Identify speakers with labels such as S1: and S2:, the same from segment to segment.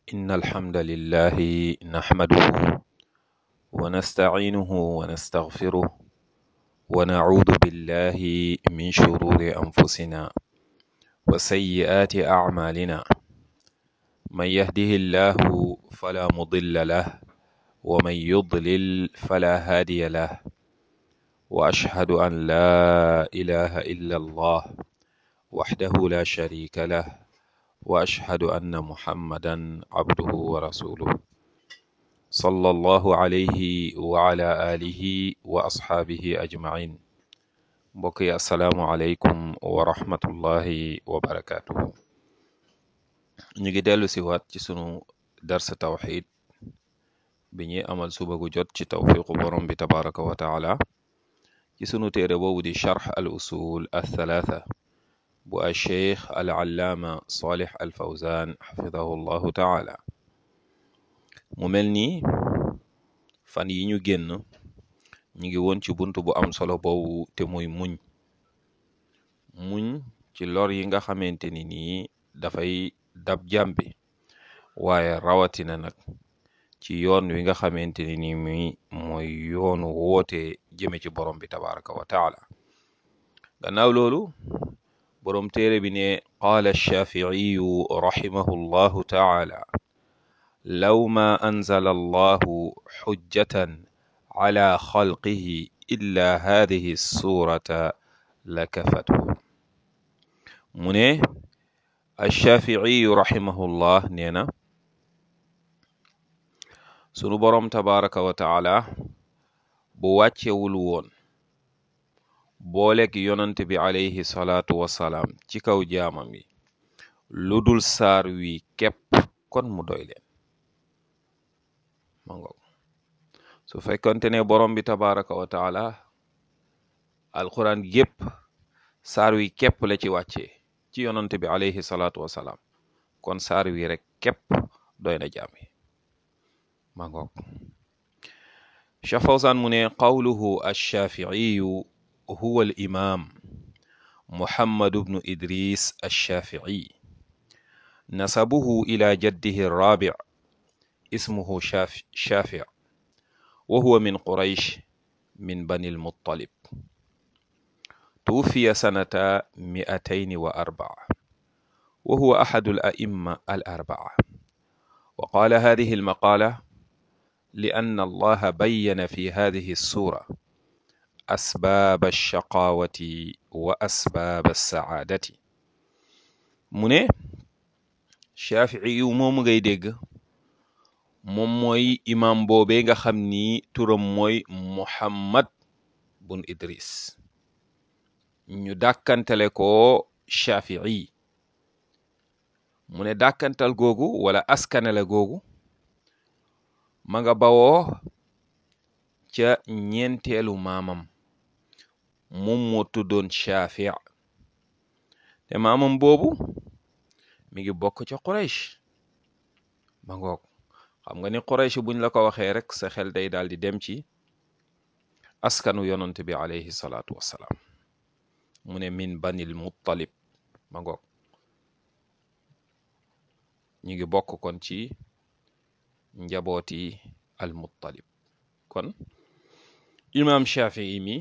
S1: إن الحمد لله نحمده ونستعينه ونستغفره ونعوذ بالله من شرور أنفسنا وسيئات أعمالنا من يهده الله فلا مضل له ومن يضلل فلا هادي له وأشهد أن لا إله إلا الله وحده لا شريك له وأشهد أن محمدا عبده ورسوله صلى الله عليه وعلى آله وأصحابه أجمعين mbokk yi asalaamualeykum wa rahmatullahi wa barakaatuhu ñu ngi dellu si waat ci sunu darsa tawxid bi ñuy amal suba gu jot ci tawfiqu borom bi tabaraka wa taala ci sunu téere boobu di charx al usul althalatha bu al cheikh al allaama salih al fawzan xafidahu llahu taala mu mel nii fan yi ñu génn ñu ngi woon ci bunt bu am solo boobu te muy muñ muñ ci lor yi nga xamante ni nii dafay dab jàmbi waaye rawatina nag ci yoon wi nga xamante ni nii muy mooy yoonu woote jëme ci borom bi tabaraka wa taala gannaaw loolu borom téere bi ne qaala alshaaficiyu raximahu llahu taala law ma anzala allahu xujjatan ala xalqihi illa hadihi surata la kafathu mu ne alshaaficiyu raximahullah nee na sunu boroom tabaraka wa taala bu wàccewul woon booleeg yonante bi alayhi salaatu wasalaam ci kaw jaamam yi lu dul saar wi képp kon mu doy leen ma ngoog su fekkonte ne borom bi tabaraka wa taala alquran gépp saar wi képp la ci wàccee ci yonante bi alayhi salaatu wasalaam kon saar wi rek képp doy na jaam yi ma ngoog Cheikh Fawzan mu ne qawluhu alshaaficiyu huwa al imam muhammadu bnu idris alshaafici nasabuhu ila jaddihi arrabic ismuhu shaafic wa huwa min quraysh min bani almuttalib tuwuffiya sanata mi'atayn wa arbaca wa huwa axadu ala'imma alarbaca wa qaala hadihi almaqaala لأن الله بين في هذه السورة أسباب الشقاوة وأسباب السعادة mu ne Shaafici yu moom ngay dégg moom mooy imam boobee nga xam ni turam mooy Muhammad bun Idris ñu dàkkantale ko Shaafici mu ne dàkkantal googu wala askanale googu ma nga bawoo ca ñeenteelu maamam moom moo tuddoon Shaafi te maamam boobu mi ngi bokk ca Quraysh ma ngoog xam nga ni Quraysh buñ la ko waxee rek sa xel day daal di dem ci askanu yonant bi alayhi salaatu wassalaam mu ne min banil muttalib ma ngoog ñu ngi bokk kon ci njabooti al muttalib kon imam Shafii mi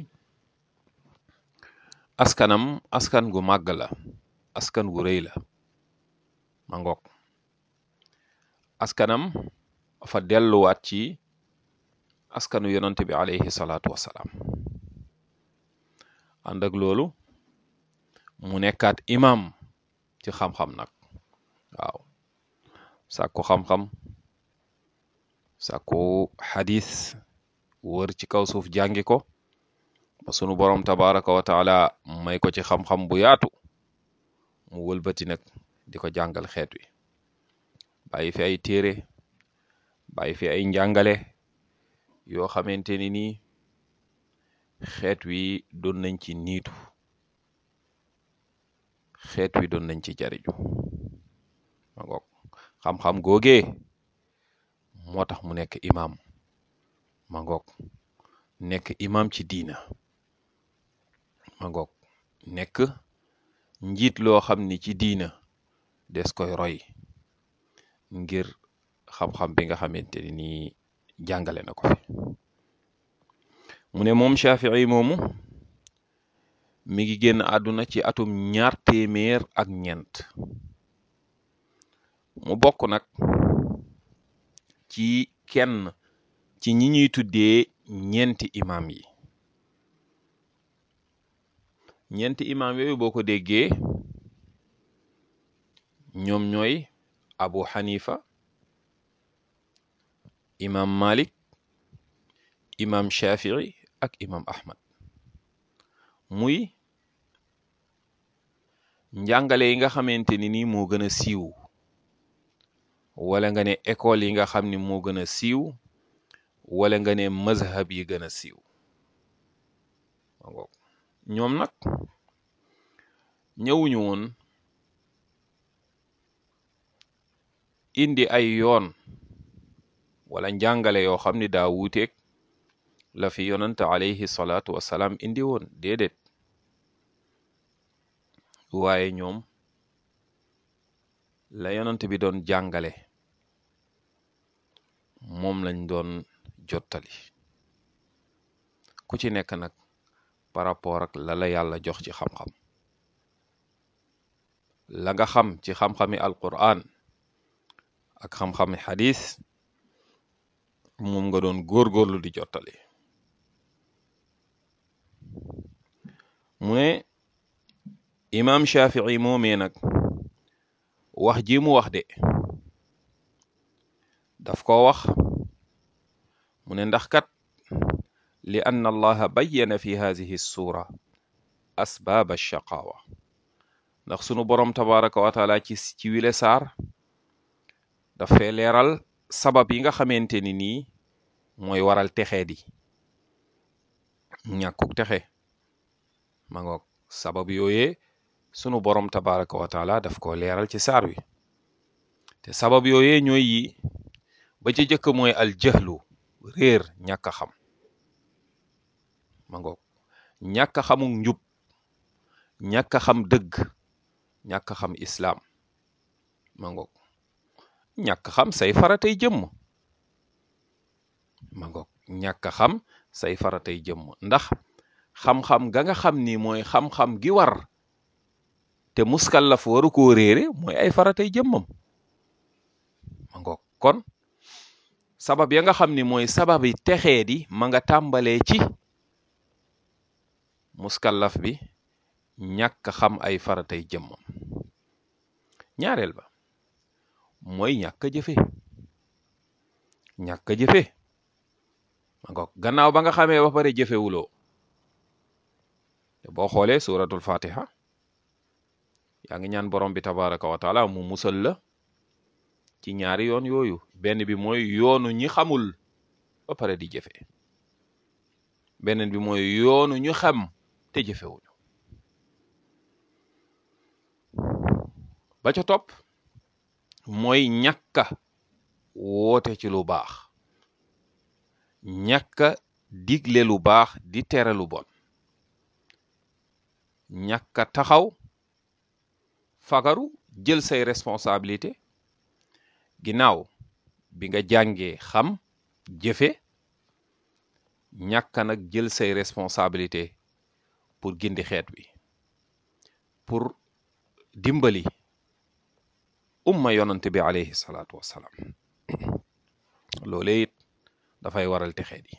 S1: askanam askan gu màgg la askan gu rëy la ma ngoog askanam fa delluwaat ci askanu yonante bi alayhi salaatu wassalaam ànd ak loolu mu nekkaat imam ci xam-xam nag waaw sàkku xam-xam sàkku xadis wër ci kaw suuf jàngi ko ba sunu borom tabaraka wa taala may ko ci xam-xam bu yaatu mu wëlbati nag di ko jàngal xeet wi bàyyi fi ay téere bàyyi fi ay njàngale yoo xamante ni nii xeet wi doon nañ ci niitu xeet wi doon nañ ci jariñu ma ngoog xam-xam googee moo tax mu nekk imam ma ngoog nekk imam ci diina ma ngoog nekk njiit loo xam ni ci diina des koy roy ngir xam-xam bi nga xamante ni nii jàngale na ko fi mu ne moom Shafii moomu mi ngi génn àdduna ci atum ñaar téeméer ak ñeent mu bokk nag ci kenn ci ñi ñuy tuddee ñeenti imam yi ñeenti imam yooyu boo ko déggee ñoom ñooy Abu Hanifa imam Malik imam Shafii ak imam Ahmad muy njàngale yi nga xamante ni nii moo gën a siiw wala nga ne école yi nga xam ni moo gën a siiw wala nga ne mazhab yi gën a siiw ñoom nag ñëwuñu woon indi ay yoon wala njàngale yoo xam ni daa wuuteeg la fi yonante alayhi salaatu wasalaam indi woon déedéet waaye ñoom la yonant bi doon jàngale moom lañ doon jottali ku ci nekk nag par rapport ak la la yàlla jox ci xam-xam la nga xam ci xam-xami alquran ak xam-xami xadis moom nga doon góorgóorlu di jottali mu ne imaam Shafii moomee nag wax ji mu wax de daf ko wax mu ne ndax kat li anna allaha bayyana fi hadihi suura asbaab alshaqaawa ndax sunu boroom tabaraka wa taala ci ci wile saar dafay leeral sabab yi nga xamante ni nii mooy waral texee di ñàkkuk texe ma ngoog sabab yooyee sunu boroom tabaraka wa taala daf ko leeral ci saar wi te sabab yooyee ñooy yi ba ci jëkk mooy al jahlu réer ñàkk a xam ma ngoog ñàkk a xamuk njub ñàkk a xam dëgg ñàkk a xam islaam ma ngoog ñàkk xam say faratay jëmm ma ngoog ñàkk xam say faratay jëmm ndax xam-xam ga nga xam ni mooy xam-xam gi war te muskallaf waru koo réere mooy ay faratay jëmmam ma ngoog kon sabab ya nga xam ni mooy sababi texee di ma nga tàmbalee ci muskallaf bi ñàkk xam ay faratay jëmmam ñaareel ba mooy ñàkk a jëfe ñàkk a jëfe ma ngoog gannaaw ba nga xamee ba pare jëfewuloo te boo xoolee suratul fatiha yaa ngi ñaan borom bi tabaraka wa taala mu musal la ci ñaari yoon yooyu benn bi mooy yoonu ñi xamul ba pare di jëfe beneen bi mooy yoonu ñu xam te jëfewuñu ba ca topp mooy ñàkka woote ci lu baax ñàkka digle lu baax di tere lu bon ñàkka taxaw fagaru jël say responsabilité ginnaaw bi nga jàngee xam jëfe ñàkka nag jël say responsabilité pour gindi xeet wi pour dimbali umma yonante bi alayhi salaatu wassalaam loolee it dafay waral texeet yi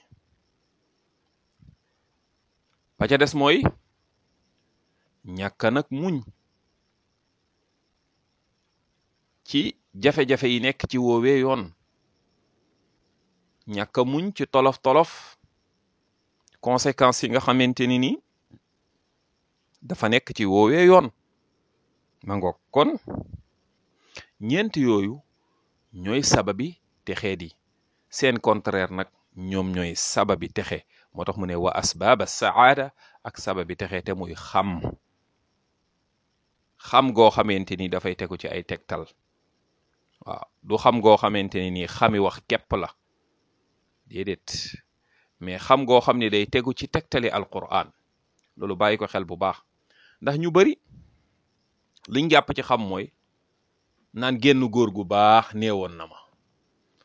S1: ba ca des mooy ñàkka nag muñ ci jafe-jafe yi nekk ci woowee yoon ñàkka muñ ci tolof-tolof conséquences yi nga xamante ni nii dafa nekk ci woowee yoon ma ngoog kon ñeent yooyu ñooy sababi texee di seen contraire nag ñoom ñooy sababi texe moo tax mu ne wa asbaaba saada ak sababi texe te muy xam xam goo xamante ni dafay tegu ci ay tegtal waaw du xam goo xamante ni nii xami wax képp la déedéet mais xam goo xam ni day tegu ci tegtali alquran loolu bàyyi ko xel bu baax ndax ñu bari liñ jàpp ci xam mooy naan génn góor gu baax neewoon na ma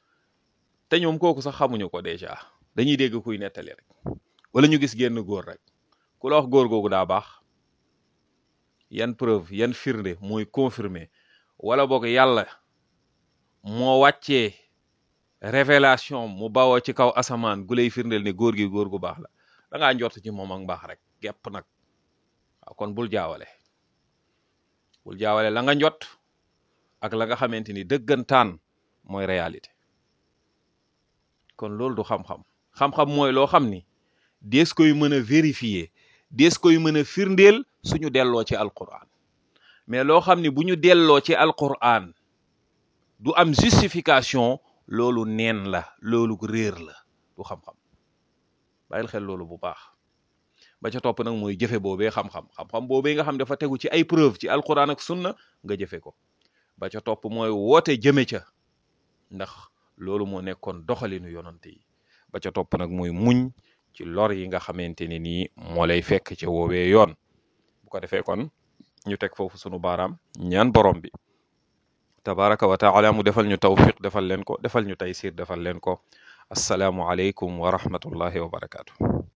S1: te ñoom kooku sax xamuñu ko déjà dañuy dégg kuy nettali rek wala ñu gis génn góor rek ku la wax góor googu daa baax yan preuve yan firnde mooy confirmer wala boog yàlla moo wàccee révélation mu bawoo ci kaw asamaan gu lay firndeel ne góor gi góor gu baax la da ngaa njort ci moom ak mbaax rek gépp nag waaw kon bul jaawale bul jaawale la nga njot ak la nga xamante ni dëggantaan mooy réalité kon loolu du xam-xam xam-xam mooy loo xam ni dees koy mën a vérifier dees koy mën a firndeel suñu delloo ci alquran mais loo xam ni bu ñu delloo ci alquran du am justification loolu neen la loolu réer la du xam-xam bàyyil xel loolu bu baax ba ca topp nag mooy jëfe boobee xam-xam xam-xam boobee nga xam dafa tegu ci ay preuve ci alquran ak sunna nga jëfe ko ba ca topp mooy woote jëme ca ndax loolu moo nekkoon doxalinu yonante yi ba ca topp nag mooy muñ ci lor yi nga xamante ne nii moo lay fekk ci woowee yoon bu ko defee kon ñu teg foofu sunu baaraam ñaan borom bi tabaraka wa taala mu defal ñu tawfiq defal leen ko defal ñu taysir defal leen ko assalaamu aleykum wa rahmatullahi wa barakaatu